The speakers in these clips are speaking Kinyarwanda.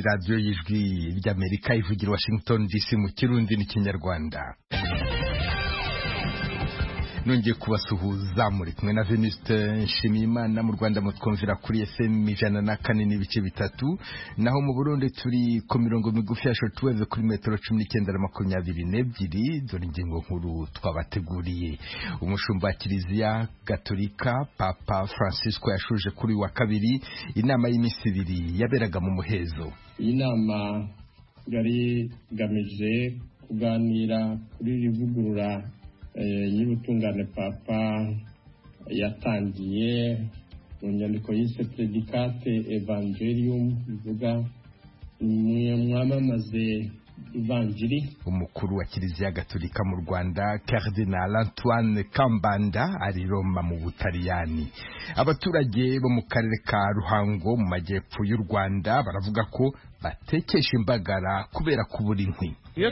radiyo y'ijwi ry'amerika ivugira washington dc mu kirundi n'ikinyarwanda nongeye kubasuhuza muri kumwe na venuste nshimiyimana mu rwanda mutwumvira kuri fm ijana na kane n'ibice bitatu naho mu burundi turi ku mirongo migufi ya shortwave kuri metero cumi n'icyenda na makumyabiri n'ebyiri dore ingingo nkuru twabateguriye umushumba wa kiliziya gatolika papa francisco yashuje kuri wa kabiri inama y'iminsi ibiri yaberaga mu muhezo iyi nama yari igamije kuganira kuri rivugurura y'ubutungane papa yatangiye mu nyandiko yise predicate evangelium bivuga mwamamaze ivanjiri umukuru wa kiliziya gatolika mu rwanda cardinal antoine kambanda ari roma mu butaliyani abaturage bo mu karere ka ruhango mu majyepfo y'u rwanda baravuga ko batekesha imbagara kubera kubura inkwi iyo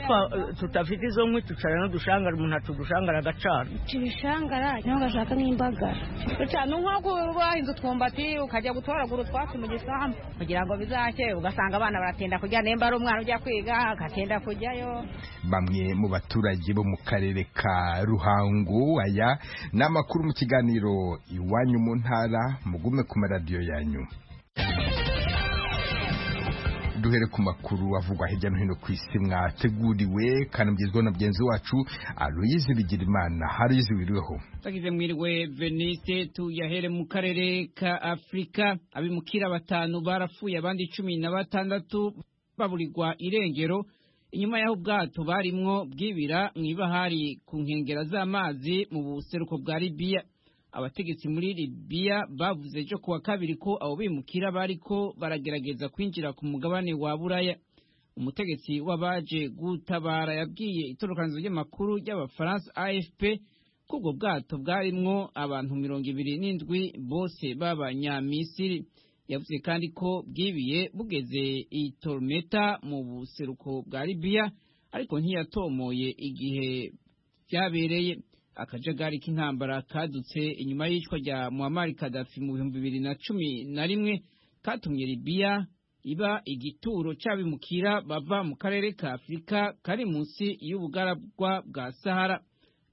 tutafite izo nkwi tucara n'udushangara umuntu atudushangara agacana ibishangara niho gashaka n'imbagara ducana nkoko wahinze utwumbati ukajya gutoragura utwatsi mu gisambu kugira ngo bizake ugasanga abana baratinda kujya nimba ari umwana ujya kwiga agatinda kujyayo bamwe mu baturage bo mu karere ka ruhango aya ni amakuru mu kiganiro iwanyu mu ntara mugume ku maradiyo yanyu duhere ku makuru avugwa hirya no hino ku isi mwateguriwe kandi mugezweho na mugenzi wacu aruyizi bigirimana haruyizi wiriweho twagize mwiriwe venise tuyahere mu karere ka afurika abimukira batanu barapfuye abandi cumi na batandatu baburirwa irengero inyuma y'aho ubwato barimwo bwibira mu ibahari ku nkengero z'amazi mu buseruko bwa libiya abategetsi muri Libya bavuze ejo kuwa kabiri ko abo bimukira bariko baragerageza kwinjira ku mugabane wa buraya umutegetsi w'abaje gutabara yabwiye itorokanzo ry'amakuru y'abafaransa afp ko ubwo bwato bwarimwo abantu mirongo ibiri n'indwi bose b'abanyamisiri yavuze kandi ko bwibiye bugeze i tormeta mu buseruko bwa Libya ariko ntiyatomoye igihe byabereye akajagari k'intambara kadutse inyuma y'icwa rya muhammad kadafi mu bihumbi bibiri na cumi na rimwe katumye libiya iba igituro cy'abimukira bava mu karere ka afurika kari munsi y'ubugaragwa bwa sahara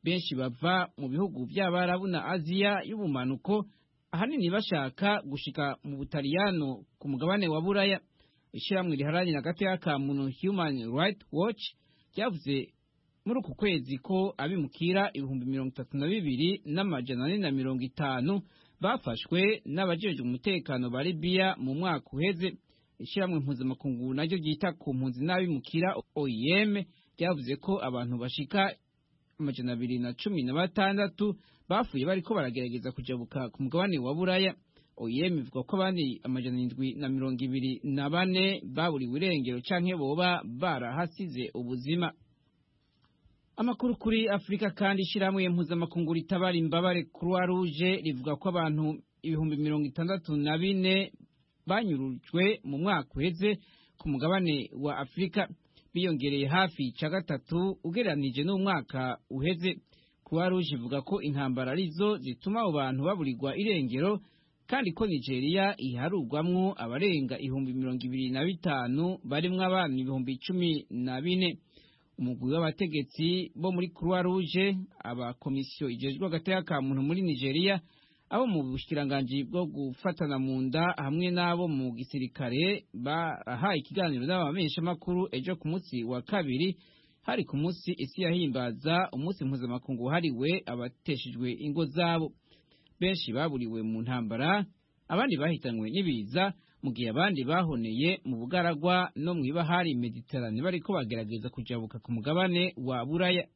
benshi bava mu bihugu by'abarabu na aziya y'ubumanuko ahanini bashaka gushika mu butaliyano ku mugabane wa buraya ishyirahamwe riharanira agateka ka muntu human right watch ryavuze muri uku kwezi ko abimukira ibihumbi mirongo itatu na bibiri n'amajana ane na mirongo itanu bafashwe n'abajejwe umutekano ba libiya mu mwaka uheze ishyirahamwe mpuzamakungu naryo ryita ku mpunzi n'abimukira oim ryavuze ko abantu bashika amajana abiri na cumi na batandatu bapfuye bariko baragerageza kujabuka ku mugabane wa buraya oim ivuga ko abandi amajana indwi na mirongo ibiri na bane baburiwe irengero canke boba barahasize ubuzima amakuru kuri afurika kandi ishyirahamwe mpuzamakungu ritabara imbabare croix rouge rivuga ko abantu ibihumbi mirongo itandatu na bine banyurujwe mu mwaka uheze ku mugabane wa afurika biyongereye hafi cya gatatu ugereranije n'umwaka uheze croix rouge ivuga ko intambara arizo zituma abo bantu baburirwa irengero kandi ko nigeria iharugwamwo abarenga ibihumbi mirongo ibiri na bitanu barimo abana ibihumbi cumi na bine umugwi w'abategetsi bo muri croix rouge abakomisiyo ijejwe agateka ka muntu muri nigeria abo mu bushikiranganji bwo gufatana mu nda hamwe n'abo mu gisirikare barahaye ikiganiro n'abamenyeshamakuru ejo ku munsi wa kabiri hari ku munsi isi yahimbaza umunsi mpuzamakungu wahariwe abateshejwe ingo zabo benshi baburiwe mu ntambara abandi bahitanywe n'ibiza mu gihe abandi bahoneye mu bugaragwa no mu ibahari mediterane bariko bagerageza kujabuka ku mugabane wa buraya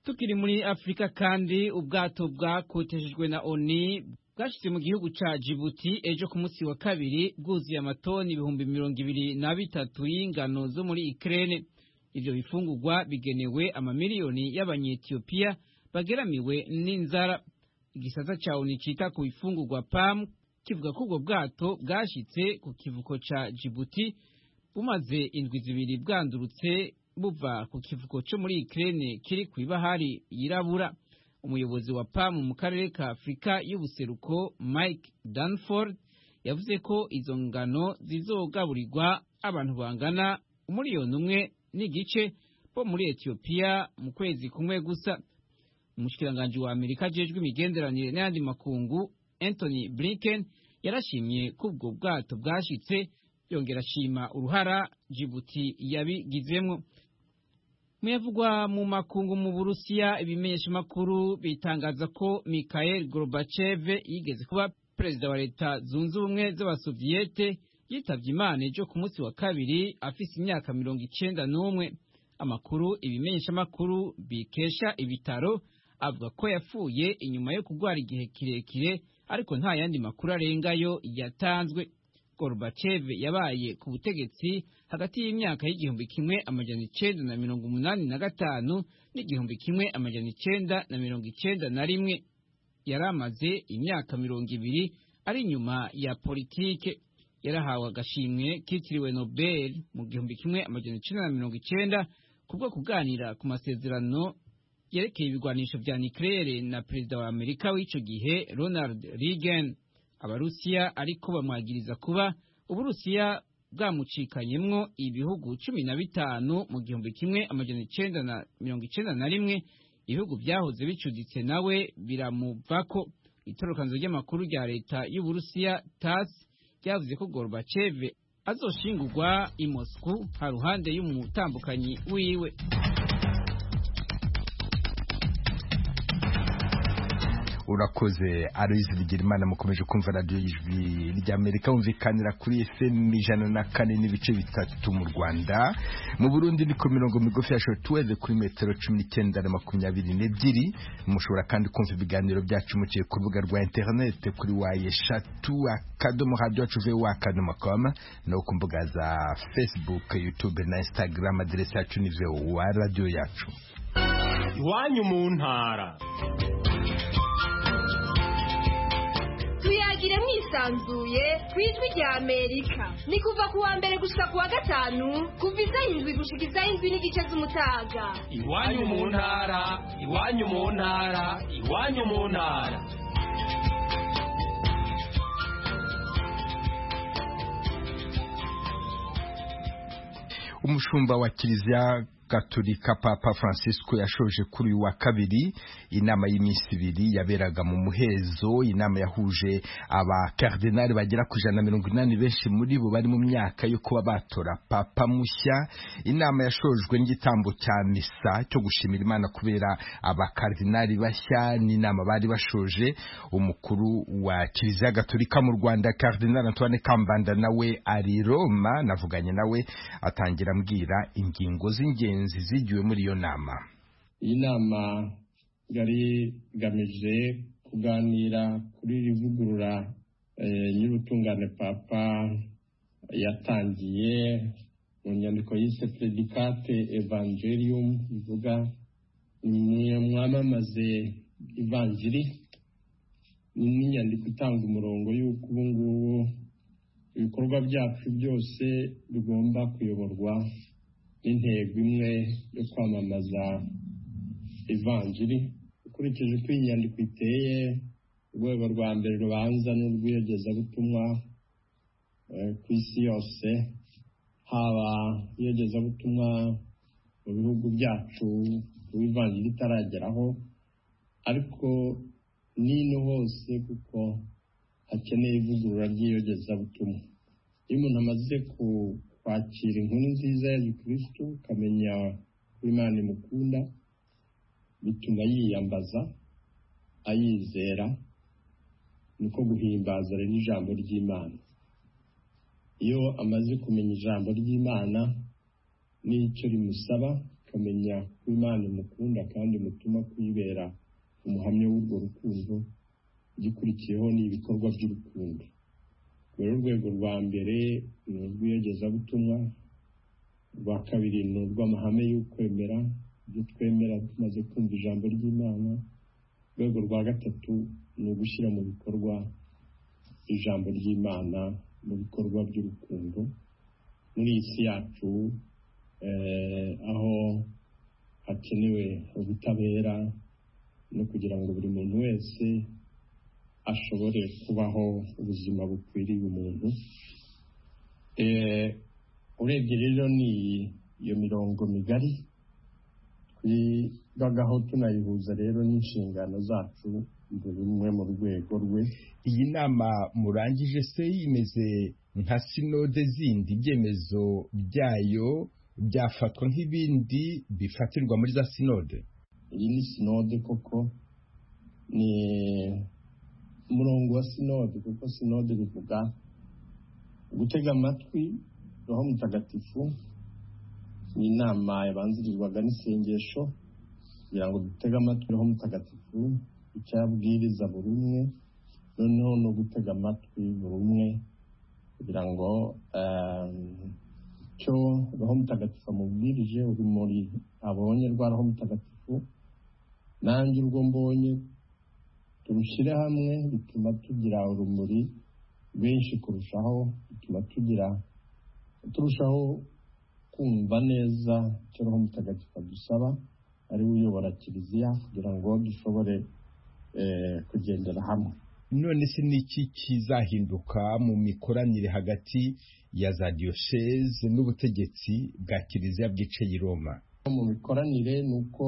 tukiri muri afurika kandi ubwato bwakoteshejwe na oni bwashyitse mu gihugu ca jibuti ejo ku munsi wa kabiri bwuzuye amatoni ibihumbi mirongo ibiri na bitatu y'ingano zo muri ikirere ivyo bifungurwa bigenewe amamiliyoni y'abanyetiyopiya bageramiwe n'inzara igisata ca oni cita ku ifungurwa pamu kivuga ko ubwo bwato bwashyitse ku kivuko ca jibuti bumaze indwi zibiri bwandurutse buva ku kivuko co muri ikirene kiri ku ibahari yirabura umuyobozi wa PAM mu karere ka Afurika y'ubuseruko Mike Danford yavuze ko izo ngano zizogaburirwa abantu bangana umuriyoni umwe n'igice bo muri Ethiopia mu kwezi kumwe gusa umushikiranganji wa Amerika ajejwe imigenderanire n'ayandi makungu Anthony Blinken yarashimye ko ubwo bwato bwashitse yongera ashima uruhara Djibouti yabigizemwo muyavugwa mu makungu mu burusiya ibimenyesha makuru bitangaza ko Mikhail Gorbachev yigeze kuba perezida wa leta zunze ubumwe z'abasoviyete yitavye imana ejo ku munsi wa kabiri afise imyaka mirongo icenda n'umwe amakuru ibimenyesha makuru bikesha ibitaro avuga ko yapfuye inyuma yo kurwara igihe kirekire ariko nta yandi makuru arengayo yatanzwe Gorbachev yabaye ku butegetsi hagati y'imyaka y'igihumbi kimwe amajana icenda na mirongo umunani na gatanu n'igihumbi kimwe amajana icenda na mirongo icenda na rimwe yari amaze imyaka mirongo ibiri ari inyuma ya politike yarahawe agashimwe kitiriwe Nobel mu gihumbi kimwe amajana icenda na mirongo icenda kubwo kuganira ku masezerano yerekeye ibigwanisho vya nucleaire na perezida wa Amerika w'ico gihe Ronald Reagan abarusiya ariko bamwagiriza kuba uburusiya bwamucikanyemwo ibihugu cumi na bitanu mu gihumbi kimwe amajana icenda na mirongo icenda na rimwe ibihugu vyahoze bicuditse nawe biramuvako itorokanzo ry'amakuru rya leta y'uburusiya tas ryavuze ko gorbachev azoshingurwa i moscou haruhande y'umutambukanyi wiwe urakoze aruzi bigirimana mukomeje kumva radiyo y'ijwi ry'amerika wumvikanira kuri fm ijana na kane n'ibice bitatu mu rwanda mu burundi ni ku mirongo migufi ya shotuweze kuri metero cumi n'icyenda na makumyabiri n'ebyiri mushobora kandi kumva ibiganiro byacu muciye ku rubuga rwa interinete kuri waye shatu akadomo radiyo yacu ve wakadomo komu no ku mbuga za facebook youtube na instagram aderesi yacu ni vewa radiyo yacu iwanyu mu ntara tuyagire mwisanzuye ku ijwi rya amerika ni kuva ku wa mbere gushika ku wa gatanu kuva isaha indwi gushika isaha indwi n'igice z'umutaga iwanyu mu ntara iwanyu mu ntara iwanyu mu ntara umushumba wa kiliziya gaturika papa francisco yashoje kuri uyu wa kabiri inama y'iminsi ibiri yaberaga mu muhezo inama yahuje abakardinali bagera ku ijana na mirongo inani benshi muri bo bari mu myaka yo kuba batora papa mushya inama yashojwe n'igitambo cya misa cyo gushimira imana kubera abakardinali bashya n'inama bari bashoje umukuru wa kiliziya gaturika mu rwanda kardinali antoine kambanda nawe ari roma navuganye nawe atangira ambwira ingingo z'ingenzi zizigiwe muri iyo nama iyi nama yari igamije kuganira kuri iri vugurura nyir'ubutungane papa yatangiye mu nyandiko yise predicate evangelium ivuga mwamamaze ivangiri ni inyandiko itanga umurongo y'uko ubu ngubu ibikorwa byacu byose bigomba kuyoborwa n'intego imwe yo kwamamaza ivanjiri ukurikije uko iyi nyandiko iteye urwego rwa mbere rubanza ni urw'iyogezabutumwa ku isi yose haba iyogezabutumwa mu bihugu byacu ubu ivanjiri itarageraho ariko n'ino hose kuko hakeneye ivugurura ry'iyogezabutumwa iyo umuntu amaze ku kwakira inkuru nziza ya gikristo ukamenya ko imana imukunda bituma yiyambaza ayizera niko guhimbaza rero ijambo ry'imana iyo amaze kumenya ijambo ry'imana n'icyo rimusaba akamenya ko imana imukunda kandi imutuma kuyibera umuhamya w'urwo rukundo gikurikiyeho n'ibikorwa by'urukundo rero urwego rwa mbere ni urw'iyogezabutumwa rwa kabiri ni urw'amahame y'ukwemera ibyo twemera tumaze kumva ijambo ry'imana urwego rwa gatatu ni ugushyira mu bikorwa ijambo ry'imana mu bikorwa by'urukundo muri iyi si yacu aho hakenewe ubutabera no kugira ngo buri muntu wese ashobore kubaho ubuzima bukwiriye umuntu Eh, urebye rero ni iyo mirongo migari twigagaho tunayihuza rero n'inshingano zacu mu bimwe mu rwego rwe iyi nama murangije se imeze nka sinode zindi ibyemezo byayo byafatwa nk'ibindi bifatirwa muri za sinode iyi ni sinode koko ni umurongo wa sinode kuko sinode bivuga gutega amatwi roho mutagatifu ni inama yabanzirizwaga n'isengesho kugira ngo dutege amatwi roho mutagatifu icyo abwiriza buri umwe noneho no gutega amatwi buri umwe kugira ngo eh, icyo roho mutagatifu amubwirije urumuri abonye rwa roho mutagatifu nanjye urwo mbonye turushyire hamwe bituma tugira urumuri benshi kurushaho bituma tugira turushaho kumva neza icyo roho mutagatifu adusaba ari we uyobora kiliziya kugira ngo dushobore eh, kugendera hamwe none se niki kizahinduka mu mikoranire hagati ya za diyoseze n'ubutegetsi bwa kiliziya bwiceye i roma mu mikoranire ni uko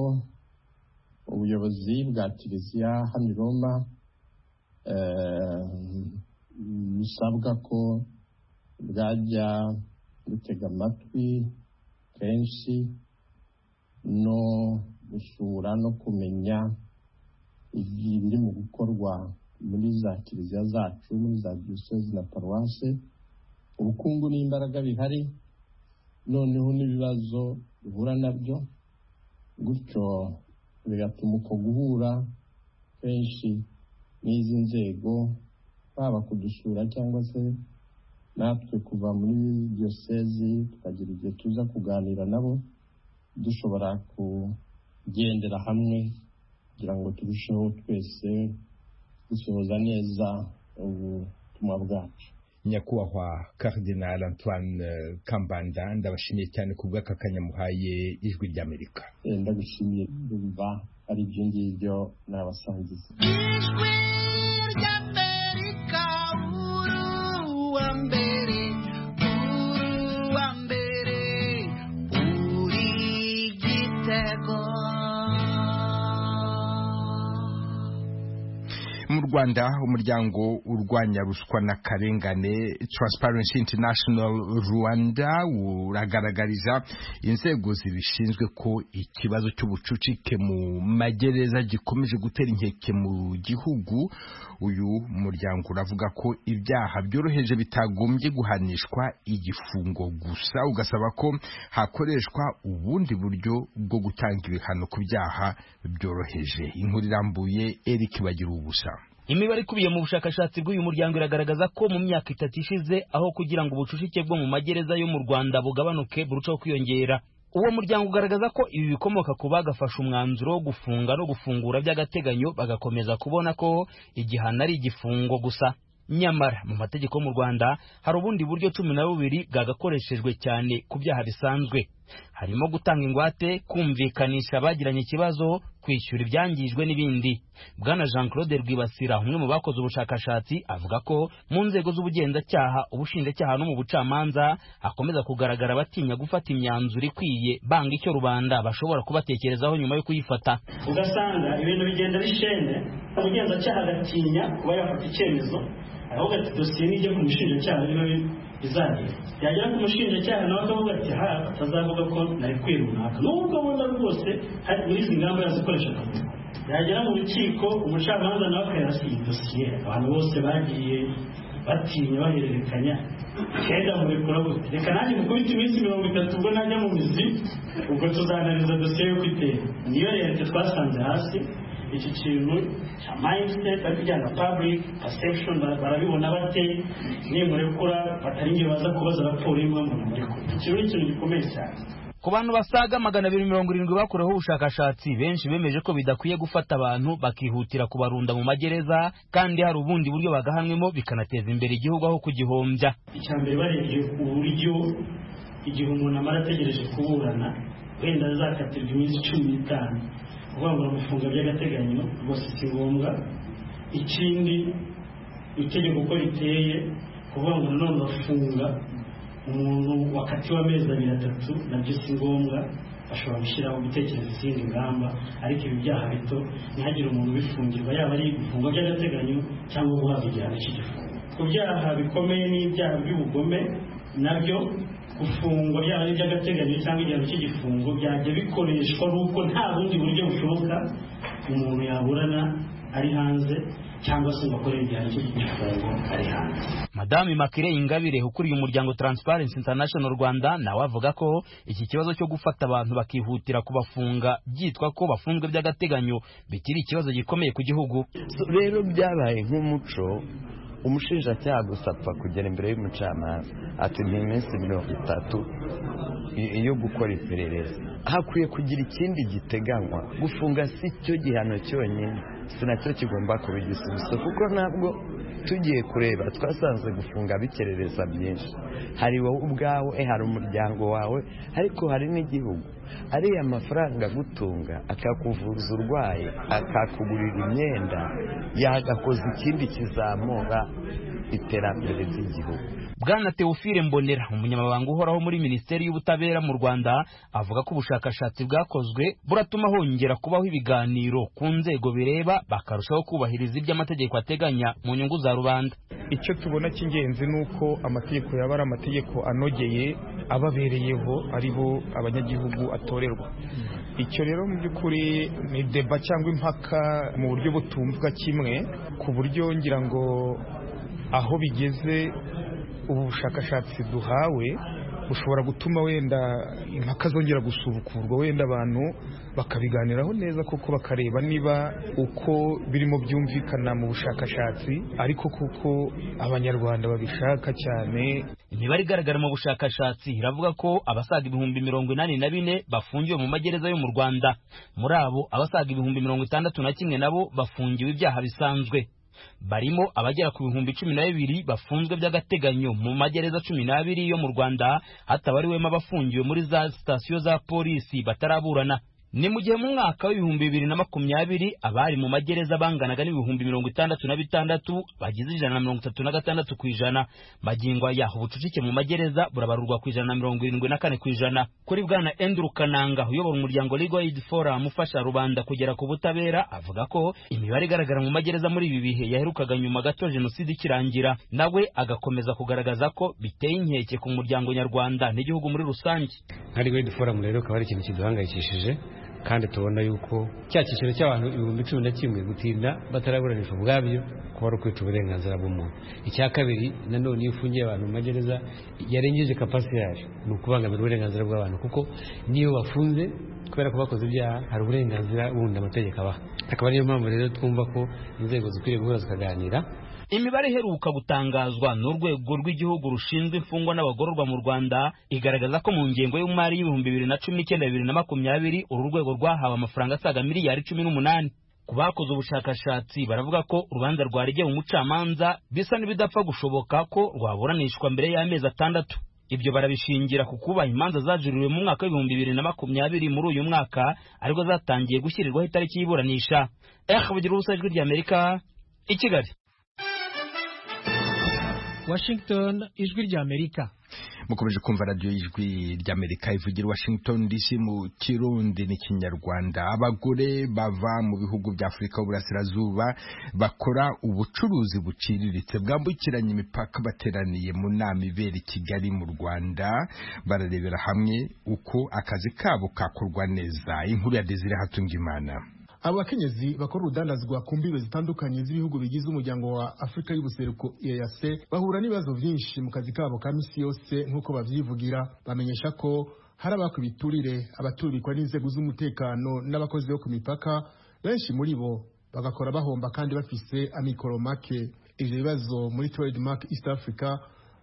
ubuyobozi bwa kiliziya hano i roma eh, busabwa ko bwajya butega amatwi kenshi no gusura no kumenya ibiri mu gukorwa muri za kiliziya zacu muri za diyoseze na paruwase ubukungu n'imbaraga bihari noneho n'ibibazo duhura nabyo gutyo bigatuma uko guhura kenshi n'izi nzego haba kudusura cyangwa se natwe kuva muri diyosezi tukagira igihe tuza kuganira nabo dushobora kugendera hamwe kugira ngo turusheho twese gusohoza neza ubutumwa bwacu nyakubahwa Cardinal antoine eh, kambanda ndabashimiye cyane ku bw'aka kanya muhaye ijwi ry'amerika Eh, ndagushimiye ndumva ari ibyo ngibyo nabasangiza mu rwanda umuryango urwanya ruswa n'akarengane transparency international rwanda uragaragariza inzego zibishinzwe ko ikibazo cy'ubucucike mu magereza gikomeje gutera inkeke mu gihugu uyu muryango uravuga ko ibyaha byoroheje bitagombye guhanishwa igifungo gusa ugasaba ko hakoreshwa ubundi buryo bwo gutanga ibihano ku byaha byoroheje inkuru irambuye eric bagira ubusa Imibare ikubiye mu bushakashatsi bw'uyu muryango iragaragaza ko mu myaka itatu ishize aho kugira ngo ubucucike bwo mu magereza yo mu Rwanda bugabanuke burushaho kwiyongera uwo muryango ugaragaza ko ibi bikomoka ku bagafashe umwanzuro wo gufunga no gufungura by'agateganyo bagakomeza kubona ko igihano ari igifungo gusa nyamara mu mategeko yo mu Rwanda hari ubundi buryo cumi na bubiri bwagakoreshejwe cyane ku byaha bisanzwe harimo gutanga ingwate kumvikanisha abagiranye ikibazo kwishyura ibyangijwe n'ibindi bwana jean claude rwibasira umwe mu bakoze ubushakashatsi avuga ko mu nzego z'ubugenzacyaha ubushinjacyaha no mu bucamanza hakomeza kugaragara abatinya gufata imyanzuro ikwiye banga icyo rubanda bashobora kubatekerezaho nyuma yo kuyifata ugasanga ibintu bigenda bishende umugenzacyaha agatinya kuba yafata icyemezo ahubwo ati dosiye nijya ku mushinjacyaha niba bizagera yagera ku mushinjacyaha nawe akavuga ati ha atazavuga ko nari kwirunaka nubwo abona rwose hari muri izi ngamba yazikoresha akavuga yagera mu rukiko umucamanza nawe akayarasa iyi dosiye abantu bose bagiye batinya bahererekanya kenda mubikora gute reka nanjye mukubite iminsi mirongo itatu ubwo najya mu mizi ubwo tuzananiza dosiye yo kwitera niyo leta twasanze hasi iki kintu cya mindset ariko ijyana public perception ba- barabibona bate nimurekura batari njye baza kubaza raporo y'impamvu namurekura iki ni ikintu gikomeye cyane ku bantu basaga magana abiri mirongo irindwi bakoreweho ubushakashatsi benshi bemeje ko bidakwiye gufata abantu bakihutira kubarunda mu magereza kandi hari ubundi buryo bagahanywemo bikanateza imbere igihugu aho kugihombya icya mbere barebye uburyo igihe umuntu amara ategereje kuburana wenda azakatirwa iminsi cumi n'itanu kubangura gufunga by'agateganyo rwose si ngombwa ikindi itegeko uko riteye kuvuga ngo nanone bafunga umuntu wakatiwe amezi abiri atatu nabyo si ngombwa bashobora gushyiraho gutekereza izindi ngamba ariko ibi byaha bito ntihagire umuntu ubifungirwa yaba ari ibifungo by'agateganyo cyangwa guhabwa igihano cy'igifungo ku byaha bikomeye n'ibyaha by'ubugome nabyo gufungwa byaba ari iby'agateganyo cyangwa igihano cy'igifungo byajya bikoreshwa n'uko nta bundi buryo bushoboka umuntu yaburana ari hanze cyangwa se ngo akore igihano cy'igifungo ari hanze madame makire ingabire ukuriye umuryango transparency international rwanda nawe avuga ko iki kibazo cyo gufata abantu bakihutira kubafunga byitwa ko bafunzwe by'agateganyo bikiri ikibazo gikomeye ku gihugu So, rero byabaye nk'umuco umushinjacyaha gusa apfa kugera imbere y'umucamanza ati ni iminsi mirongo itatu i- yo gukora iperereza hakwiye kugira ikindi giteganywa gufunga si cyo gihano cyonyine si nacyo kigomba kuba igisubizo kuko ntabwo tugiye kureba twasanze gufunga bikerereza byinshi hari wowe ubwawe hari umuryango wawe ariko hari n'igihugu ariya mafaranga agutunga akakuvuza urwaye akakugurira imyenda yagakoza ikindi kizamura iterambere ry'igihugu bwana teofile mbonera umunyamabanga uhoraho muri minisiteri y'ubutabera mu rwanda avuga ko ubushakashatsi bwakozwe buratuma hongera kubaho ibiganiro ku nzego bireba bakarushaho kubahiriza ibyo amategeko ateganya mu nyungu za rubanda icyo tubona cy'ingenzi ni uko amategeko yaba ari amategeko anogeye ababereyeho ari bo abanyagihugu atorerwa icyo rero mu by'ukuri ni deba cyangwa impaka mu buryo butumvwa kimwe ku buryo ngira ngo aho bigeze ubu bushakashatsi duhawe bushobora gutuma wenda impaka zongera gusubukurwa wenda abantu bakabiganiraho neza kuko bakareba niba uko birimo byumvikana mu bushakashatsi ariko kuko abanyarwanda babishaka cyane imibare igaragara mu bushakashatsi iravuga ko abasaga ibihumbi mirongo inani na bine bafungiwe mu magereza yo mu rwanda muri abo abasaga ibihumbi mirongo itandatu na kimwe nabo bafungiwe ibyaha bisanzwe barimo abagera ku bihumbi cumi na bibiri bafunzwe by'agateganyo mu magereza cumi n'abiri yo mu rwanda hatabariwemo abafungiwe muri za sitasiyo za polisi bataraburana ni mu gihe mu mwaka w'ibihumbi bibiri na makumyabiri abari mu magereza banganaga n'ibihumbi mirongo itandatu na bitandatu bagize ijana na mirongo itatu na gatandatu ku ijana magingo aya ubucucike mu magereza burabarurwa ku ijana na mirongo irindwi na kane ku ijana kuri bwana Andrew Kananga uyobora umuryango Legal Aid Forum ufasha rubanda kugera ku butabera avuga ko imibare igaragara mu magereza muri ibi bihe yaherukaga nyuma gato jenoside ikirangira nawe agakomeza kugaragaza ko biteye inkeke ku muryango nyarwanda n'igihugu muri rusange nka legal aid forum rero akaba ari ikintu kiduhangayikishije kandi tubona yuko cya cyiciro cy'abantu ibihumbi cumi na kimwe gutinda bataraburanishwa ubwabyo kuba ari ukwica uburenganzira bw'umuntu icya kabiri nanone iyo ufungiye abantu mu magereza yarengeje kapasiti yayo ni ukubangamira uburenganzira bw'abantu kuko niyo bafunze kubera ko bakoze ibyaha hari uburenganzira bundi amategeko abaha akaba ariyo mpamvu rero twumva ko inzego zikwiriye guhura zikaganira Imibare iheruka gutangazwa n'urwego rw'igihugu rushinzwe imfungwa n'abagororwa mu Rwanda igaragaza ko mu ngengo y'umari y'ibihumbi bibiri na cumi n'icyenda bibiri na makumyabiri uru rwego rwahawe amafaranga asaga miliyari cumi n'umunani ku bakoze ubushakashatsi baravuga ko urubanza rwaregeye umucamanza bisa n'ibidapfa gushoboka ko rwaburanishwa mbere y'amezi atandatu ibyo barabishingira ku kuba imanza zajuririwe mu mwaka w'ibihumbi bibiri na makumyabiri muri uyu mwaka aribwo zatangiye gushyirirwaho itariki y'iburanisha eh bugira ubusa ijwi ry'amerika i kigali washington ijwi ry'amerika mukomeje kumva radiyo y'ijwi ry'amerika ivugira washington dc mu kirundi n'ikinyarwanda abagore bava mu bihugu bya afurika y'uburasirazuba bakora ubucuruzi buciriritse bwambukiranya imipaka bateraniye mu nama ibera i kigali mu rwanda bararebera hamwe uko akazi kabo kakorwa neza inkuru ya desire hatungimana abakenyezi bakora urudandazwa ku mbibe zitandukanye z'ibihugu bigize umuryango wa afurika y'ubuseruko eyase bahura n'ibibazo byinshi mu kazi kabo ka misi yose nk'uko babyivugira bamenyesha ko hari abaka ibiturire abaturirwa n'inzego z'umutekano n'abakozi bo ku mipaka benshi muri bo bagakora bahomba kandi bafise amikoro make ivyo bibazo muri trademark east africa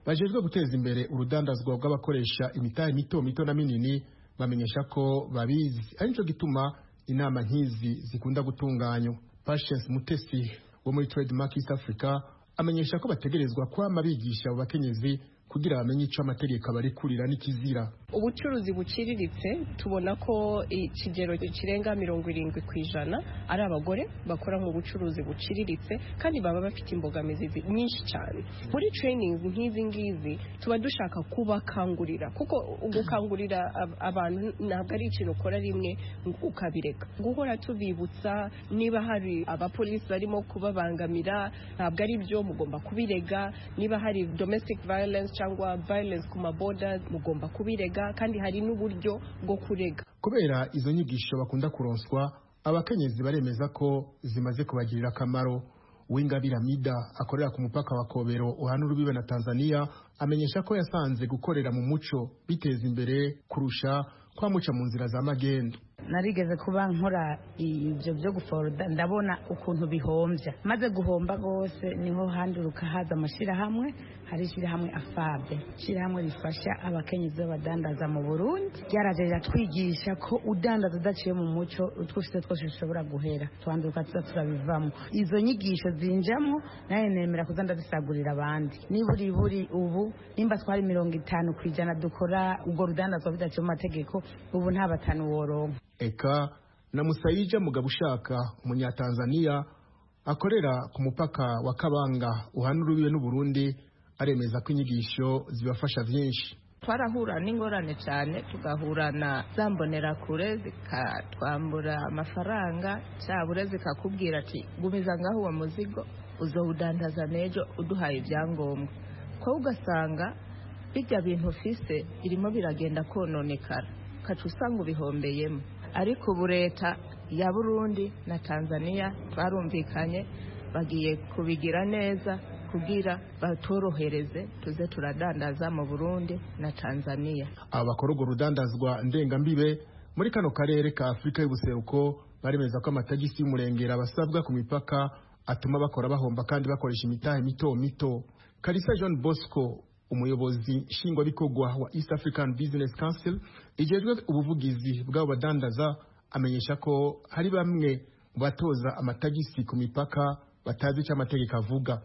bajejwe guteza imbere urudandazwa bw'abakoresha imitahe mito mito na minini bamenyesha ko babizi ari nico gituma inama nk'izi zikunda gutunganywa patience mutesi wo muri trademark east africa amenyesha ko bategerezwa kwama bigisha abo bakenyezi ku kugira bamenye icyo amategeko abarekurira n'ikizira ubucuruzi buciriritse tubona ko ikigero kirenga mirongo irindwi ku ijana ari abagore bakora mu bucuruzi buciriritse kandi baba bafite imbogamizi zi- nyinshi cyane muri trainings nk'izi ngizi tuba dushaka kubakangurira kuko gukangurira ab- abantu ntabwo ari ikintu ukora rimwe ngo ukabireka guhora tubibutsa niba hari abapolisi barimo kubabangamira ntabwo ari byo mugomba kubirega niba hari domestic violence cyangwa violence ku maboda mugomba kubirega kandi hari n'uburyo bwo kurega kubera izo nyigisho bakunda kuronswa abakenyezi baremeza ko zimaze kubagirira akamaro uw'ingabire mida akorera ku mupaka wa kobero uhana urubibe na tanzania amenyesha ko yasanze gukorera mu muco biteza imbere kurusha kwamuca mu nzira za magendu narigeze kuba nkora ibyo byo guforoda ndabona ukuntu bihombya maze guhomba rwose niho handuruka haza amashyirahamwe hari ishyirahamwe afabe ishyirahamwe rifasha abakenyezi b'abadandaza mu burundi ryaraje riratwigisha ko udandaza udaciye mu muco utwo ufite twose dushobora guhera twanduka tuza turabivamo izo nyigisho zinjamo nawe nemera kuza ndabisagurira abandi niba uri buri ubu nimba twari mirongo itanu ku ijana dukora ubwo rudandazwa bidaciye mu mategeko ubu nta batanu woronka eka na musayija mugabo ushaka umunyatanzaniya akorera ku mupaka wa kabanga uhana urubibe n'uburundi aremeza ko inyigisho zibafasha byinshi twarahura n'ingorane cyane tugahura na za mbonerakure zikatwambura amafaranga cyabura zikakubwira ati gumiza ngaho uwo muzigo uzawudandaza n'ejo uduhaye ibyangombwa ko ugasanga bijya bintu ufise birimo biragenda kononekara ukaca usanga ubihombeyemo ariko ubu leta ya burundi na tanzania twarumvikanye bagiye kubigira neza kugira batorohereze tuze turadandaza mu burundi na tanzania aba bakora urwo rudandazwa ndengambibe muri kano karere ka afurika y'ubuseruko baremeza ko amatagisi y'umurengera basabwa ku mipaka atuma bakora bahomba kandi bakoresha imitahe mito mito karisa john bosco umuyobozi nshingwabikorwa wa east african business council ijejwe ubuvugizi bw'abo badandaza amenyesha ko hari bamwe mu batoza amatagisi ku mipaka batazi icyo amategeko avuga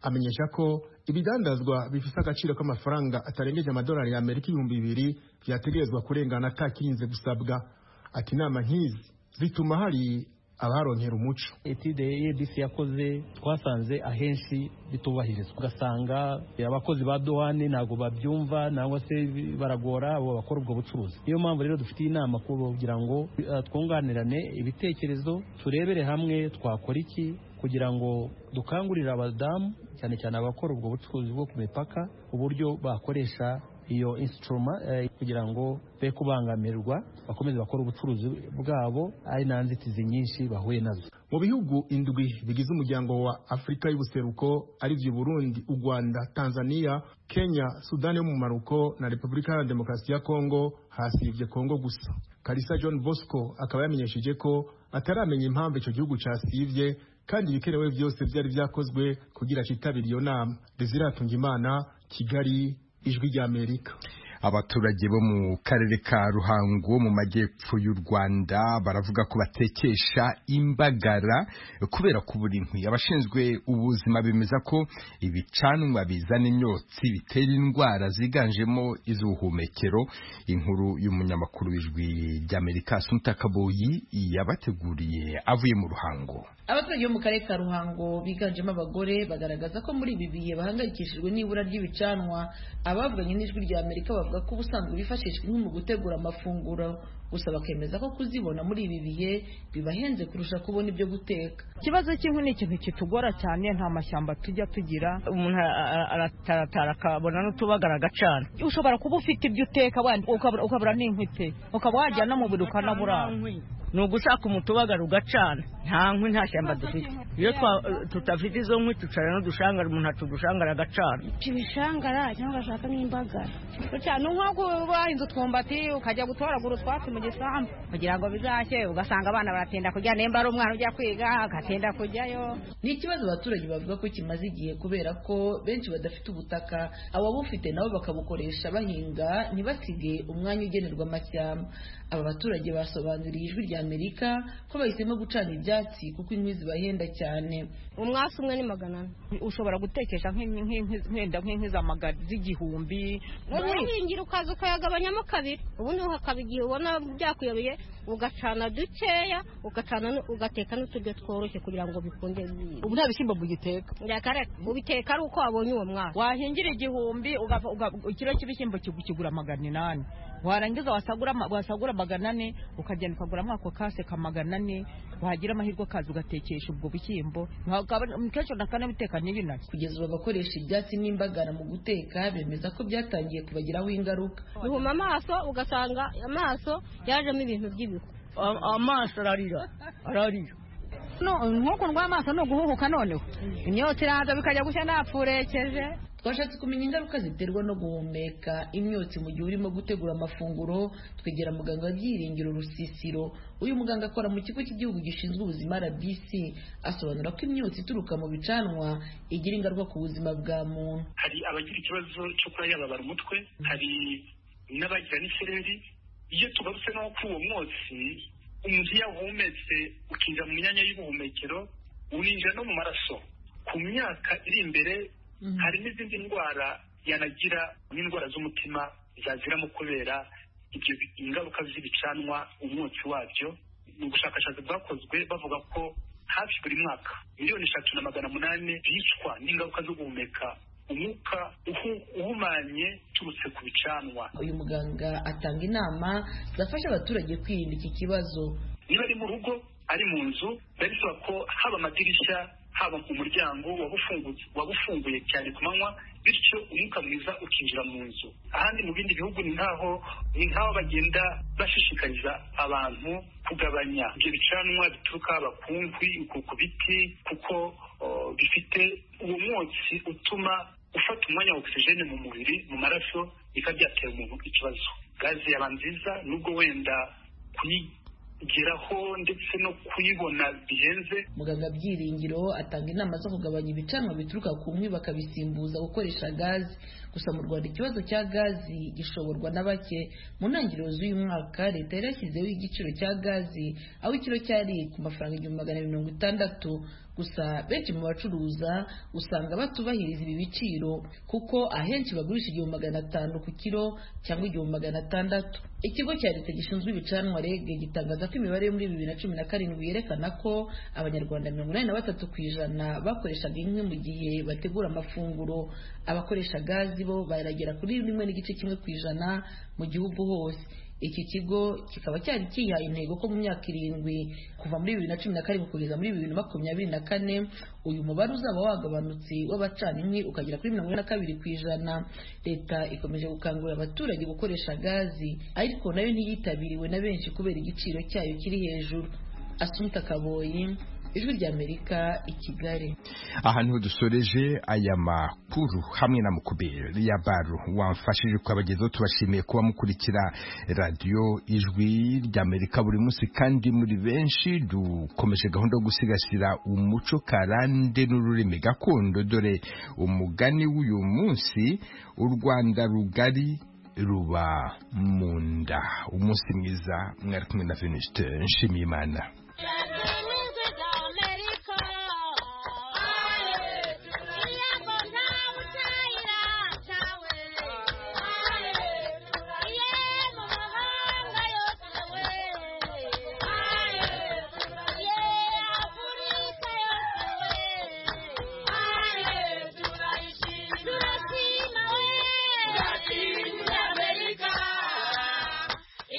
amenyesha ko ibidandazwa bifite agaciro k'amafaranga atarengeje amadolari y'amerika ibihumbi bibiri byategerezwa kurengana atakirinze gusabwa ati inama nk'izi zituma hari abaronkera umuco etide EADC yakoze twasanze ahenshi bitubahirizwa ugasanga abakozi ba duhani ntabwo babyumva nangwa se baragora abo bakora ubwo bucuruzi niyo mpamvu rero dufite inama kugira ngo eh, twunganirane ibitekerezo turebere hamwe twakora iki kugira ngo dukangurire abadamu cyane cyane abakora ubwo bucuruzi bwo ku mipaka uburyo bakoresha iyo instrument eh, kugira ngo be kubangamirwa bakomeze bakore ubucuruzi bwabo ari nta nzitizi nyinshi bahuye nazo mu bihugu indwi bigize umuryango wa afurika y'ubuseruko ari byo burundi u rwanda tanzania kenya sudani yo mu maruko na repubulika ya demokarasi ya kongo hasibye kongo gusa karisa john bosco akaba yamenyesheje ko ataramenya impamvu icyo gihugu cyasibye kandi ibikenewe byose byari byakozwe kugira cyitabire iyo nama desiratunga imana kigali ijwi ry'amerika abaturage bo mu karere ka ruhango mu majyepfo y'u rwanda baravuga ko batekesha imbagara kubera kubura inkwi abashinzwe ubuzima bemeza ko ibicanwa bizana imyotsi bitera indwara ziganjemo iz'ubuhumekero inkuru y'umunyamakuru w'ijwi ry'amerika asunika kaboyi yabateguriye avuye mu ruhango abaturage bo mu karere ka ruhango biganjemo abagore bagaragaza ko muri ibi bihe bahangayikishijwe n'ibura ry'ibicanwa abavuganye n'ijwi rya amerika bavuga ko ubusanzwe bifashishwa inkwi mu gutegura amafunguro gusa bakemeza ko kuzibona muri ibi bihe bibahenze kurusha kubona ibyo guteka ikibazo cy'inkwi ni ikintu kitugora cyane nta mashyamba tujya tugira umuntu a- a- arataratara akabona n'utubagara agacana ushobora kuba ufite ibyo uteka wenda ukabura ukabura n'inkwi pe ukaba wajya no mu biro ukanabura ni ugushaka umutubagara ugacana nta nkwi nta shyamba dufite iyo twa- tutafite izo nkwi tucara n'udushangara umuntu atudushangara agacana ibishangara cyangwa ugashaka nk'imbagara gutya ni nko wahinze utwumbati ukajya gutoragura utwatsi mu gisambu kugira ngo bizashye ugasanga abana baratinda kujya nimba ari umwana ujya kwiga agatinda kujyayo ni ikibazo abaturage bavuga ko kimaze igihe kubera ko benshi badafite ubutaka ababufite nabo bakabukoresha bahinga ntibasige umwanya ugenerwa amashyamba aba baturage basobanuriye ijwi rya ry'amerika ko bahisemo gucana ibyatsi kuko inkwi zibahenda cyane umwasi umwe ni magana ane ushobora gutekesha nk'in- nk'in- nk'enda nk'inkwi z'amagana z'igihumbi urahingira ukaza ukayagabanyamo kabiri ubundi hakaba igihe ubona byakuyobeye ugacana dukeya ugacana nu- ugateka n'uturyo tworoshye kugira ngo bikunde ubu nta bishyimbo mugiteka ndakareka ubiteka ari uko wabonye uwo mwaka wahingira igihumbi ugafa- uga- ikiro cy'ibishyimbo kigu- kigura magana inani warangiza wasagura ama- wasagura magana ane ukagenda ukaguramo ako kase ka magana ane wagira amahirwe akaza ugatekesha ubwo bishyimbo Ntiwagabana- kenshi nakanabiteka n'ibinari kugeza ubu abakoresha ibyatsi n'imbagara mu guteka bemeza ko byatangiye kubagiraho ingaruka bihuma amaso ugasanga amaso yajemo ibintu by'ibihu amaso ararira ararira nk'ukuntu rw'amaso ni uguhuhuka noneho imyotsi iraza bikajya gushya napfurekeje twashatse kumenya ingaruka ziterwa no guhumeka imyotsi mu gihe urimo gutegura amafunguro twegera muganga wabyiringiro rusisiro uyu muganga akora mu kigo cy'igihugu gishinzwe ubuzima rbc asobanura ko imyotsi ituruka mu bicanwa igira ingaruka ku buzima bwa muntu hari abagira ikibazo cyo kuba yababara umutwe hari n'abagira n'isereri iyo tugarutse no kuri uwo mwotsi umuntu iyo awuhumetse ukinjira mu myanya y'ubuhumekero uninjira no mu maraso ku myaka iri imbere hari n'izindi ndwara yanagira n'indwara z'umutima zaziramo kubera ibyo bi- ingaruka z'ibicanwa umwotsi wabyo ni ubushakashatsi bwakozwe bavuga ko hafi buri mwaka miliyoni eshatu na magana munani bicwa n'ingaruka zo guhumeka umwuka uhu- uhumanye uturutse ku bicanwa uyu muganga atanga inama zafasha abaturage kwirinda iki kibazo niba ari mu rugo ari mu nzu biba bisaba ko haba amadirishya haba ku muryango waba ufungu- waba ufunguye cyane ku manywa bityo umwuka mwiza ukinjira mu nzu ahandi mu bindi bihugu ni nkaho ni nkaho bagenda bashishikariza abantu kugabanya ibyo bicanwa bituruka haba ku nkwi ku- ku biti kuko o, bifite uwo mwotsi utuma ufata umwanya wa ogisijeni mu mubiri mu maraso bikaba byatera umuntu ikibazo gaze yaba nziza nubwo wenda kuyi kugeraho ndetse no kuyibona bihenze muganga byiringiro atanga inama zo kugabanya ibicanwa bituruka ku nkwi bakabisimbuza gukoresha gazi gusa mu rwanda ikibazo cya gazi gishoborwa na bake mu ntangiriro z'uyu mwaka leta yari yashyizeho igiciro cya gazi aho ikiro cyari ku mafaranga igihumbi magana mirongo itandatu gusa benshi mu bacuruza usanga batubahiriza ibi biciro kuko ahenshi bagurisha igihumbi magana atanu ku kiro cyangwa igihumbi magana atandatu ikigo cya leta gishinzwe ibicanwa reg gitangaza ko imibare yo muri bibiri na cumi na karindwi yerekana ko abanyarwanda mirongo inani na batatu ku ijana bakoreshaga inkwi mu gihe bategura amafunguro abakoresha gazi bo baragera kuri rimwe n'igice kimwe ku ijana mu gihugu hose iki kigo kikaba cyari kihaye intego ko mu myaka irindwi kuva muri bibiri na cumi na karindwi kugeza muri bibiri na makumyabiri na kane uyu mubare uzaba wagabanutse w'abacana inkwi ukagera kuri mirongo ine na kabiri ku ijana leta ikomeje gukangurira abaturage gukoresha gazi ariko nayo ntiyitabiriwe na benshi kubera igiciro cyayo kiri hejuru asumta kaboyi ijwi ry'amerika i kigali ahantu dusoreje aya makuru hamwe na mukuberi ya baru wamfashije kubagezaho tubashimiye kuba mukurikira radiyo ijwi ry'amerika buri munsi kandi muri benshi dukomeje gahunda yo gusigasira umuco karande n'ururimi gakondo dore umugani w'uyu munsi u rwanda rugari ruba mu nda umunsi mwiza mwari kumwe na venuste nshimiyimana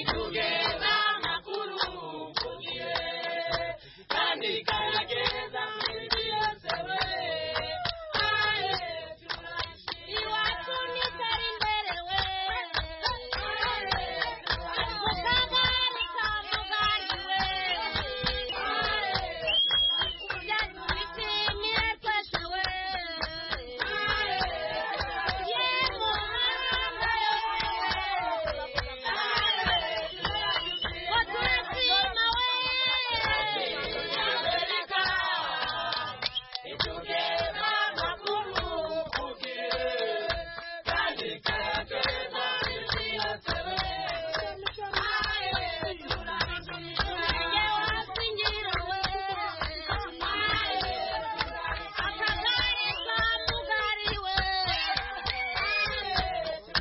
itugeza makuru kugiye kandi ikarageza mindi yose we aye iwacu nitari imbere we aye ariko kagari kamugari we aye kubyaza ibiti n'iratweshe we aye ye mu mahanga yose we aye Thank you.